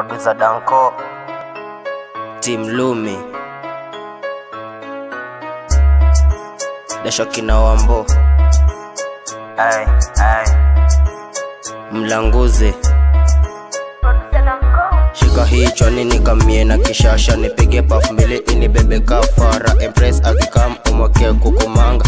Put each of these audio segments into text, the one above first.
Biza Danko Team Lumi Dasho kina Wambo ay, ay. Mlanguzi Shika hicho nini kamie na kishasha nipige paf mbili ini bebe kafara Empress akikam umweke kukumanga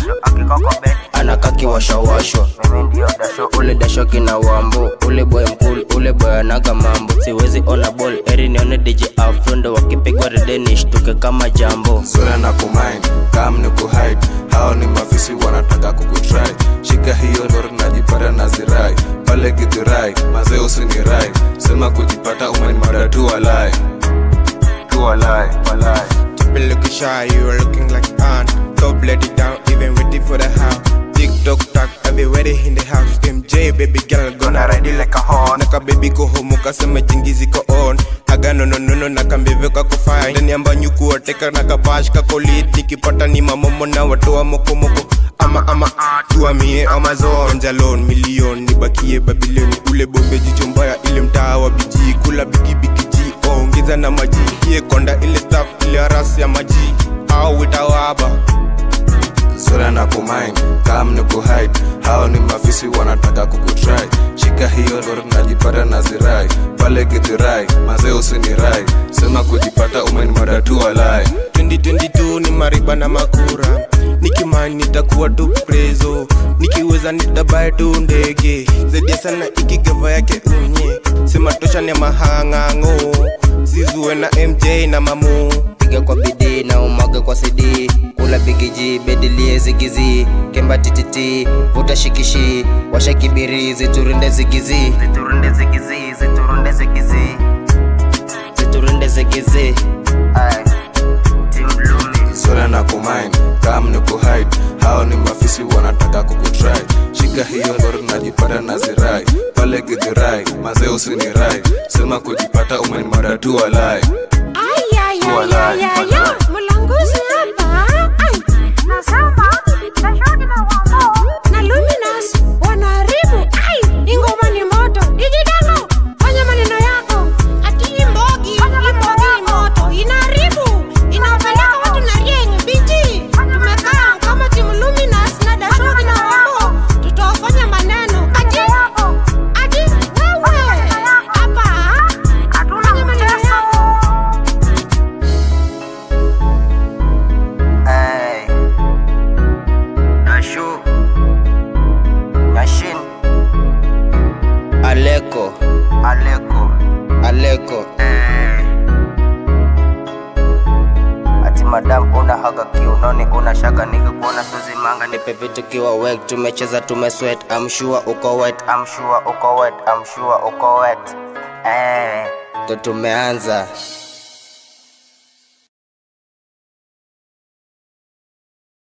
anakaki washawashwa mimi ndio dasho ule dasho kina wambo ule boy mkul ule boy anaga mambo siwezi ona ball eri nione DJ Afro ndo wakipigwa redeni shtuke kama jambo sura na kumind kam ni kuhide hao ni mafisi wanataka kukutry shika hiyo lori najipata na zirai pale githurai mazee usinirai sema kujipata umenimada tu walai tu walai walai been looking shy, you are looking like an Top let it down, even waiting for the house TikTok talk, everywhere in the house MJ baby girl gonna ride it like a horn Naka baby go home ukasema jingizi ko on Haga no no no no nakambive kako fine Ndani amba nyuku wateka nakabash kako lit Nikipata ni mamomo na watoa moko moko ama ama tuamie amazon jalon milion nibakie babiloni ule bombe jicho mbaya ile mtaa wa biji kula bigi bigi ji ongeza na maji iye konda ile staff ile arasi ya maji au itawaba sura na kumind kam ni kuhide hao ni mafisi wanataka kukutry shika hiyo lori najipata na zirai pale githurai mazee usinirai sema kujipata umenimada tu walai 2022 ni mariba na makura nikimani nitakuwa tu prezo nikiweza nitabae tu ndege zaidi sana ikigava yake unye sema tosha ni mahang'ang'o sizue na mj na mamu piga kwa bidii na umwage kwa CD kula bigiji bedilie zigizi kemba tititi vuta shikishi washa kibirizi turunde zigizi ziturunde zigizi ziturunde zigizi ziturunde zigizi Aye. Team Lumi. sura na kumind kam ni kuhide hao ni mafisi wanataka kukutry shika hiyo lori najipata na zirai pale githurai mazee usinirai sema kujipata umenimada tu walai Ay, ay, ay, Walai, ay, ay, walai. ay. Mlanguzi hapa. Ay. Nasema Dashoki na Wambo na Luminous wanaharibu. Ai, hii ngoma ni moto. Digidango, fanya maneno yako. Ati hii mbogi, hii mbogi ni moto. Inaharibu. Inawapeleka watu na rieng, biji. Tumekaa kama timu Luminous na Dashoki na Wambo. Tutawafanya maneno. Ati, ati, wewe. Hapa. Fanya maneno yako. Ay. Dashu Yashin Aleko Aleko Aleko Ati madam una haga kiunoni una shaka nikikuona suzi manga nipe vitu kiwa wet tumecheza tumesweat I'm sure uko wet I'm sure uko wet I'm sure uko wet Eh, ndo tumeanza